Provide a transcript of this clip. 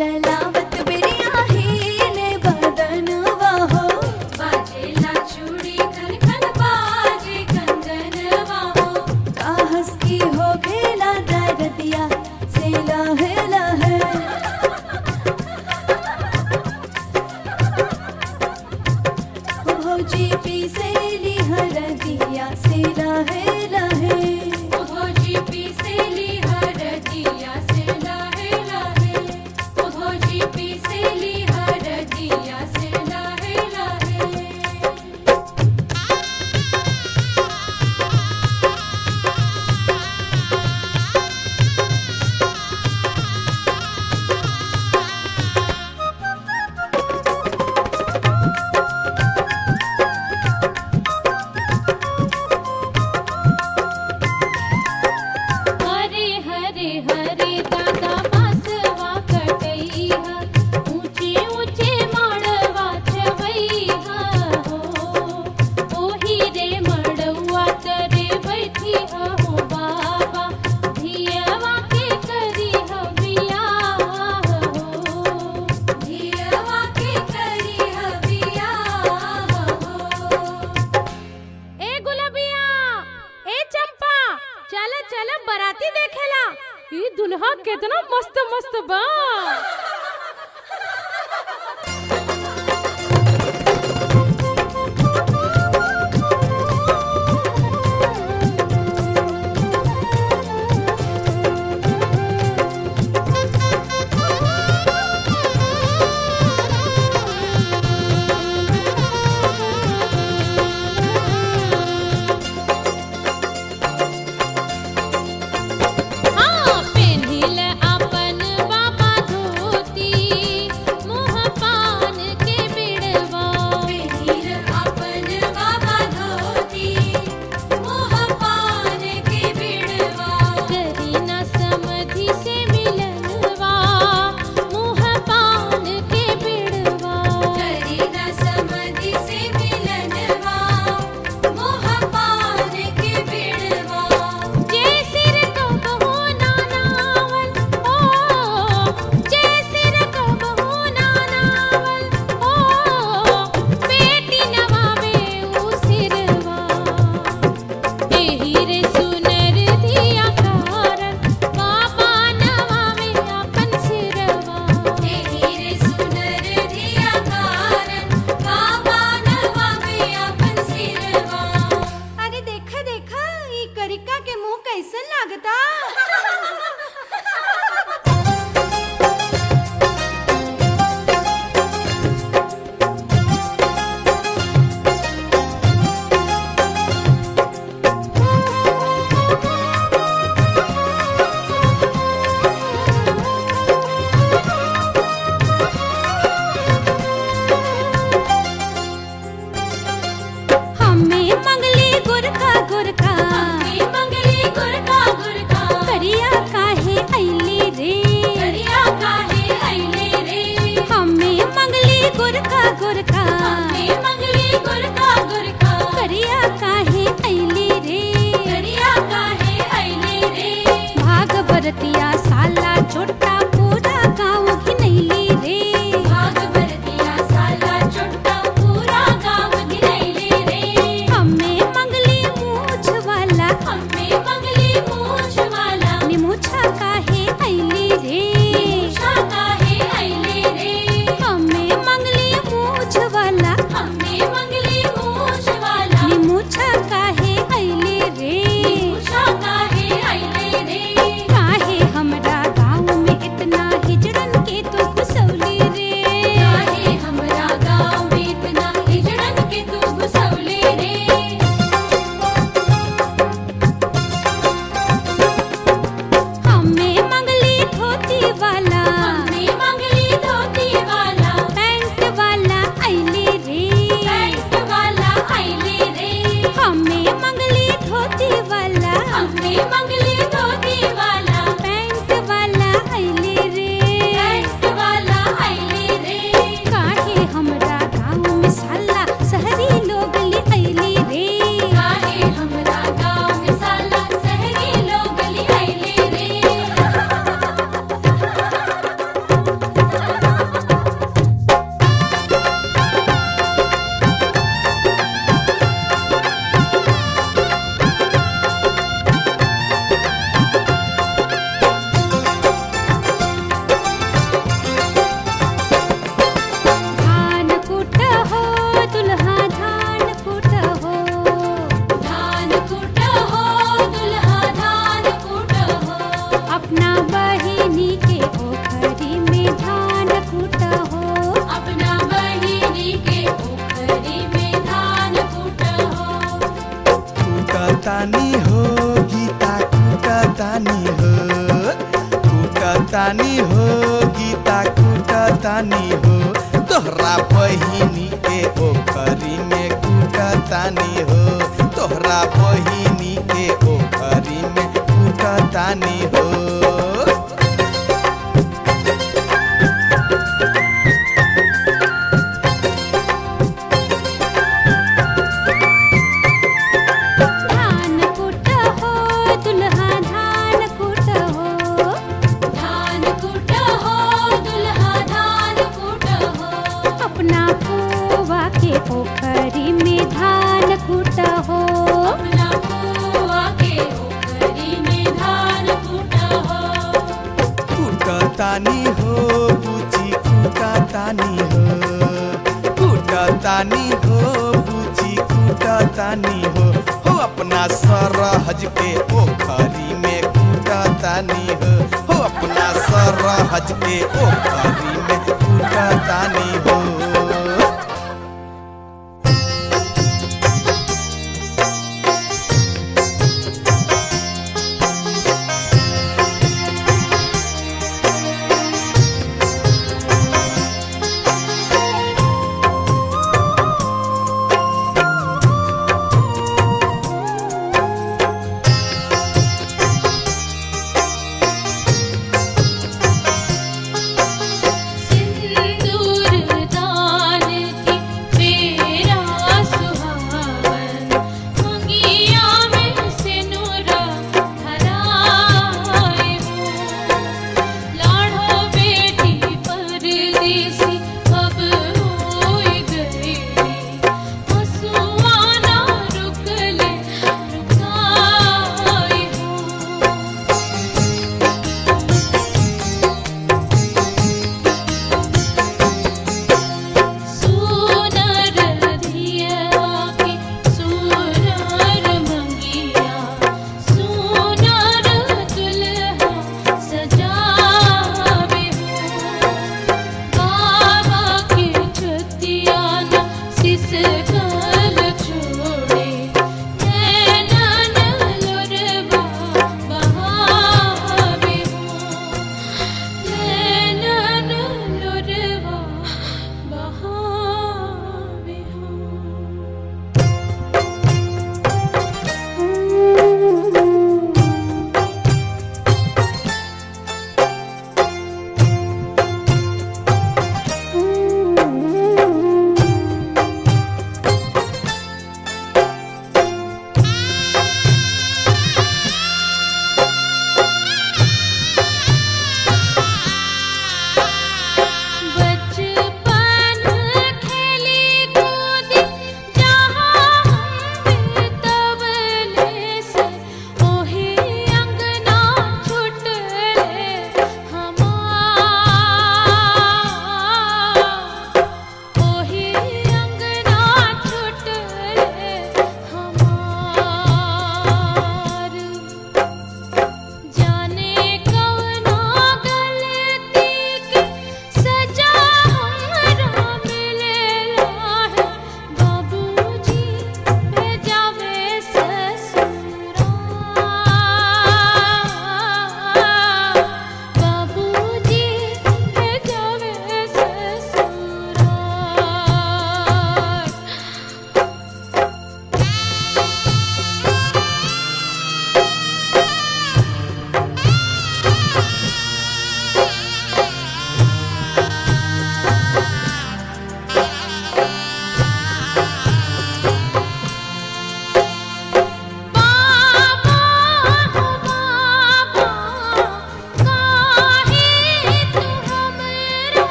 चलावत बिरिया ही ने बदनवा हो बाजेला चूड़ी खन खन बाजे कंगनवा हो काहस की हो खेला दरदिया से लहे लहे भौजी पी से ली हरदिया से लहे लहे ओ भोजी पीसेली हरदिया से लाहे लाहे ओ भोजी पीसेली हरदिया से लाहे लाहे हरे हरे हरे दादा बासवा कटैहा ऊंचे ऊंचे मड़वा छवैहा हो ओही रे मड़वा तरे बैठी हो बाबा धियवा के करी हो बियाह हो धियवा के करी हो बियाह हो ए गुलाबिया ए चंपा चल चल बराती देखेला ई दुल्हा केतना मस्त मस्त बा हाँ पेन्हिल अपन बाबा धोती मुँह पान के बिड़वा पेन्हिल अपन बाबा धोती मुँह पान के बिड़वा करी न समधि से मिलनवा मुँह पान के बिड़वा करी न समधि से मिलनवा मुँह पान के बिड़वा जय सिर कबहू ना नावल ओ जय सिर कबहू ना नावल ओ बेटी नवावे उ सिरवा एही रे सुनर धिया कारण बाबा नवावे अपन सिरवा एही रे सुनर धिया कारण बाबा नवावे अपन सिरवा अरे देखा देखा ई करिका के मुंह कैसन लागता हमें मंगली गुरखा गुरखा हमें मंगली गुरखा गुरखा करिया काहे ऐली रे करिया काहे ऐली रे हमें मंगली गुरखा गुरखा हमें मंगली गुरखा गुरखा करिया काहे ऐली रे करिया काहे ऐली रे भाग बरतिया साला छोटा पूरा गाँव घिनैली रे भाग बरतिया साला छोटा पूरा गाँव घिनैली रे हमें मंगली मूछ वाला हमें मंगली मूछ वाला निमुछा काहे ऐली रे निमुछा काहे ऐली रे हमें मंगली मूछ वाला हमें मंगली मूछ वाला निमुछा काहे ऐली रे निमुछा काहे ऐली रे काहे हमरा गाँव में इतना हिजड़न के तू घुसौली रे काहे हमरा गाँव में इतना हिजड़न के तू घुसौली रे हमें मंगली धोती वाला हमें मंगली धोती वाला पैंट वाला ऐली रे पैंट वाला ऐली रे हमें मंगली धोती वाला हमें मंगली धोती वाला पैंट वाला ऐली रे पैंट तानी हो तोहरा बहिनी के ओखरी में कूटतानी हो तोहरा बहिनी के ओखरी में कूटतानी हो धान कुट हो दुल्हा धान कुट हो धान कूट हो दुल्हा धान कूट हो अपना पुआ के पोखरी में धान कुट हो अपना पुआ के ओखरी में धान कूट हो कूटतानी हो बुची कूटतानी हो कूटतानी हो बुची कूटतानी हो हो अपना सरहज के पोखरी में कूटतानी हो हो अपना सरहज के पोखरी